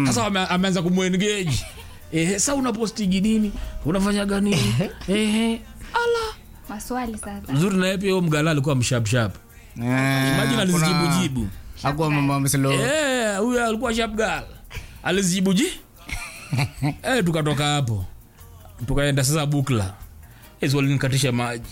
sasa ame- ameanza kumwengage ehe sa unapostigi nini unafanyaga nini ehe ala maswali sasa mzuri naye pia huyo mgala alikuwa mshapshap imagine alizijibujibu akuwa mama mslo Eh, huyo alikuwa sharp girl alizijibuji eh, tukatoka hapo tukaenda sasa bukla ezi walinikatisha maji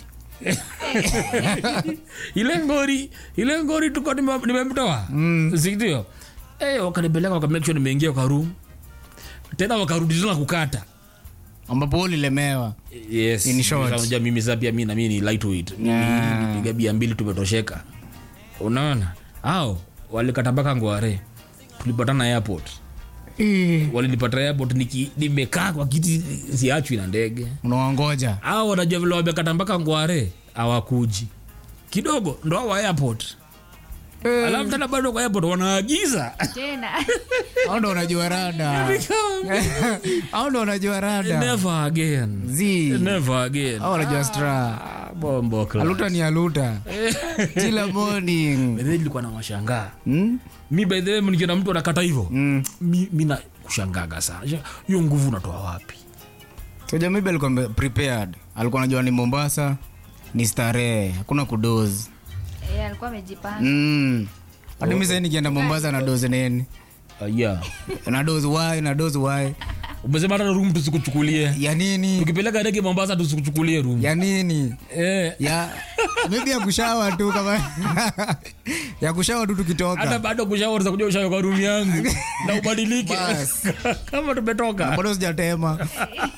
ile ngori ile ngori tuko nime- nimemtoa mm. sindio eh, wakanipeleka wakamake sure nimeingia kwa room tena wakarudi tena kukata ambapo ulilemewa yes In short. Unajua mimi sasa pia mimi na mimi ni lightweight Yeah. nipiga bia mbili tumetosheka unaona au walikata mpaka ngware tulipatana airport walinipata airport niki nimekaa kwa kiti siachwi na ndege unawangoja au wanajua vile wamekata mpaka ngware hawakuji kidogo ndo hao wa airport alafu tena bado kwa airport wanaagiza tena au ndo unajua rada au ndo unajua rada never again zi never again au unajua stra Ah, bombo class. aluta ni aluta kila morning By the way, nilikuwa na washangaa Hmm? mi by the way nikiona mtu anakata hivyo Mm. mi, mi na kushangaga sana hiyo nguvu unatoa wapi soja maybe alikuwa ame- prepared alikuwa anajua ni mombasa ni starehe hakuna kudozi Eh, alikuwa amejipanga mm. hadi mi sai nikienda mombasa na dozi nini uh, yeah. na dozi wai na dozi wai umesema hata room tusikuchukulie ya nini tukipeleka ndege mombasa tusikuchukulie room ya nini eh, ya maybe ya kushawa tu kama ya kushawa tu hata tukitoka bado kushauri za kuja ushawe kwa room yangu na ubadilike Bas. kama tumetoka bado sijatema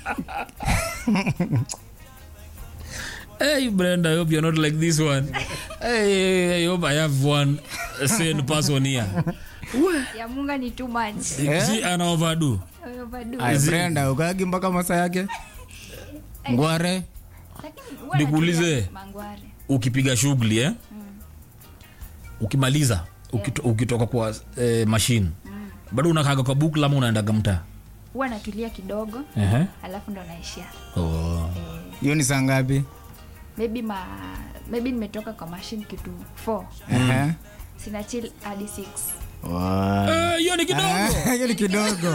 hey brenda i hope you're not like this one hey, i hope i have one sane person here ya munga ni too much si ana overdo Overdo. Ay, brenda ukagi mpaka masa yake ngware Lakini huwa Nikuulize. natumia mangware ukipiga shughuli eh? ukimaliza ukito, ukitoka kwa eh, mashine bado unakaga kwa bukla ama unaendaga mtaa huwa natulia kidogo Ehe. alafu ndo naishia oh. hiyo ni saa ngapi maybe ma maybe nimetoka kwa mashine kitu 4 Ehe. sina chill hadi 6 Wa- Eh, hiyo ni kidogo Ah, hiyo ni kidogo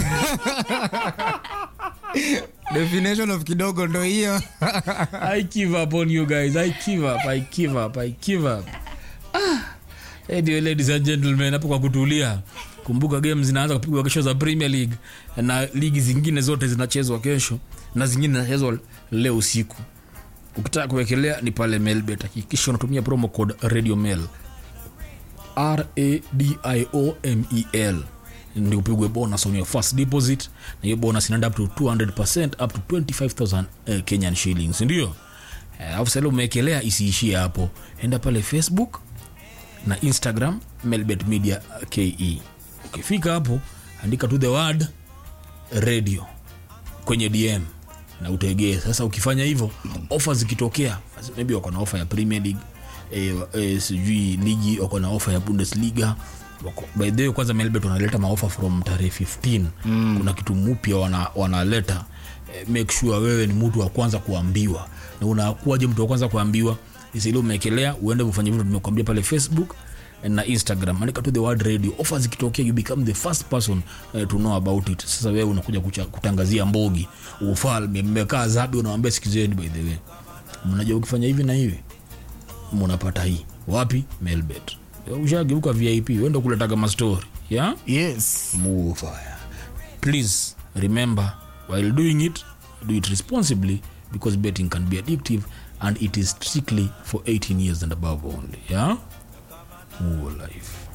definition of kidogo ndo hiyo I give up on you guys. I give up. I give up. I give up. Ah. Hey, dear ladies and gentlemen, hapo kwa kutulia. Kumbuka game zinaanza kupigwa kesho za Premier League na ligi zingine zote zinachezwa kesho na zingine zinachezwa leo usiku. Ukitaka kuwekelea ni pale Melbet. Hakikisha unatumia promo code Radio Mel. R A D I O M E L ndio upigwe bonus on your first deposit na hiyo bonus inaenda up to 200% up to 25000 eh, Kenyan shillings ndio Eh, alafu sasa umewekelea isiishie hapo enda pale Facebook na Instagram Melbet Media KE ukifika hapo andika to the word radio kwenye DM na utegee. Sasa ukifanya hivyo, ofa zikitokea, maybe wako na ofa ya Premier League eh, eh, sijui ligi wako na ofa ya Bundesliga wako, by the way kwanza Melbet wanaleta maofa from tarehe 15 mm. kuna kitu mpya wana, wanaleta eh, make sure wewe ni mtu wa kwanza kuambiwa na unakuwaje mtu wa kwanza kuambiwa isili umeekelea uende ufanye vitu tumekuambia pale Facebook na instagram andika tu the word radio offer zikitokea you become the first person uh, to know about it sasa wewe unakuja kucha, kutangazia mbogi ufalme mmekaa zabi unawambia sikizeni by the way mnajua ukifanya hivi na hivi mnapata hii wapi melbet ushageuka vip wenda kuletaga mastori yeah? yes move fire please remember while doing it do it responsibly because betting can be addictive and it is strictly for 18 years and above only yeah More life